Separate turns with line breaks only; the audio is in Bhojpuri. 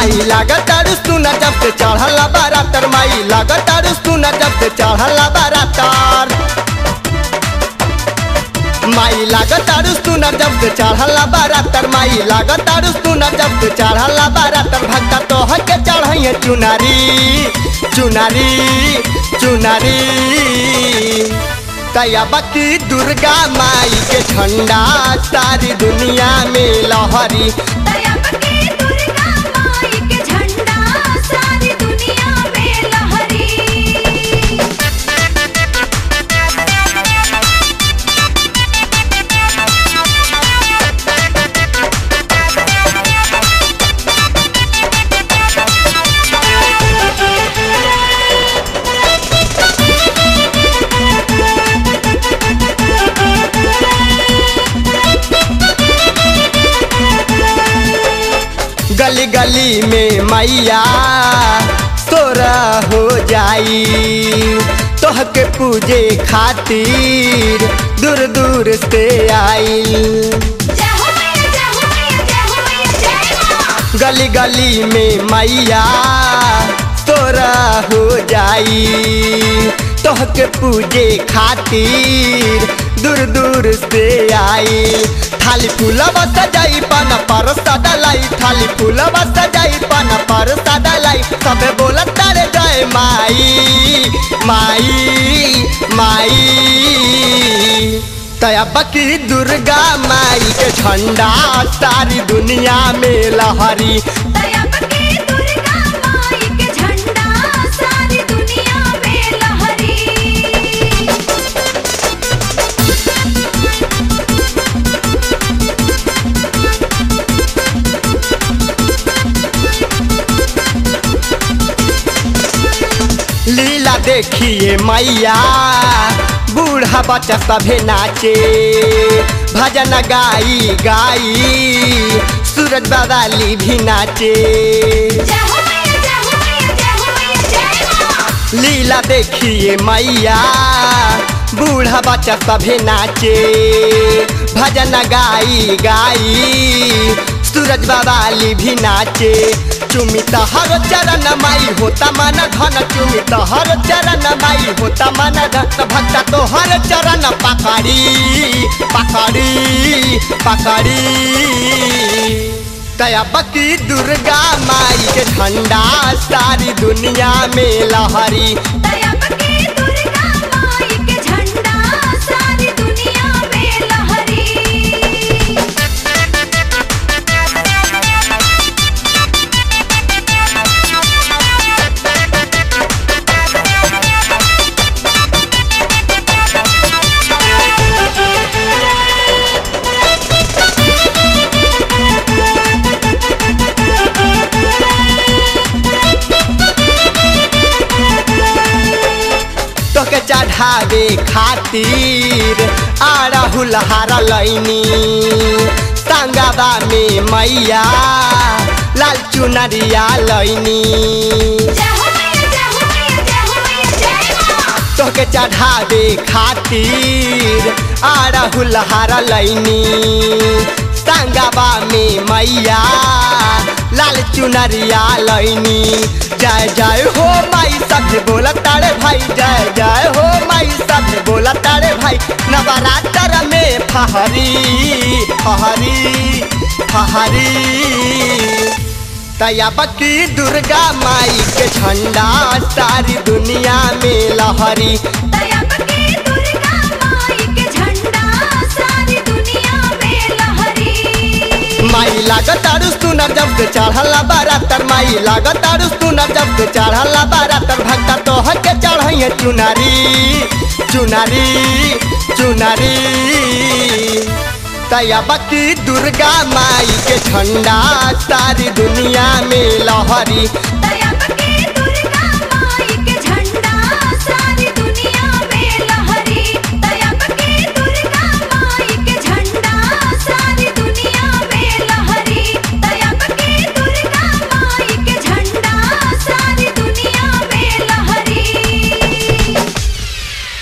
माई लागत तारू सुना जब से चढ़ल बारातर माई लागत तारू सुना जब से चढ़ल बारातर माई लागत तारू सुना जब से चढ़ल बारातर माई लागत तारू सुना जब से चढ़ल बारातर भक्ता तो के चढ़ैया चुनारी चुनारी चुनारी तया बकी दुर्गा माई के झंडा सारी दुनिया में लहरी
दयाबकी दुर्गा माई के झंडा सारी दुनिया में लहरी
गली गली में मैया तोरा हो जाई तोह के पूजे खातिर दूर दूर से आई
जय हो मैया जय हो मैया जय हो मैया जय मां
गली गली में मैया तोरा हो जाई तोह के पूजे खातिर दूर दूर से आई थाली फूलवा सजाई पन पर सदलाई थाली फूलवा सजाई पन पर सदलाई सबे बोलत तारे जय माई माई माई तया बकी दुर्गा माई के झंडा सारी दुनिया में लहरी
दयाबकी दुर्गा माई के झंडा सारी दुनिया में लहरी
लीला देखिए मैया बूढ़ा बच्चा सभे नाचे भजन गाई गाई सूरज बवाली भी नाचे
जय हो मैया जय हो मैया जय हो मैया जय मां
लीला देखिए मैया बूढ़ा बच्चा सभे नाचे भजन गाई गाई सूरज बवाली भी नाचे चुमी हर चरण माई होता मन धन चुमी हर चरण माई होता मन धन भक्ता तो हर चरण पकड़ी पकड़ी पकड़ी तया बकी दुर्गा माई के झंडा सारी दुनिया में लहरी
दयाबकी दुर्गा माई के झंडा सारी दुनिया में लहरी
तोके चढ़ावे खातिर आड़हुल हार लैनी संगवा में मैया लाल चुनरिया लैनी
जय हो मैया जय हो मैया जय हो मैया जय मां
तोके चढ़ावे खातिर आड़हुल हार लैनी संगवा में मैया लाल चुनरिया लैनी जय जय हो माई सब बोला तारे भाई जय जय हो माई सब बोला तारे भाई नवरात्र में फहरी फहरी फहरी तया बकी दुर्गा माई के झंडा सारी दुनिया में लहरी
दयाबकी दुर्गा माई के झंडा सारी दुनिया में लहरी
माई लागत आरु सुनर जब से चढ़ला बारातर माई लागत आरु सुनर जब से चढ़ला बारातर भक्ता तो के चढ़ैया चुनारी चुनारी चुनारी तया बकी दुर्गा माई के झंडा सारी दुनिया में लहरी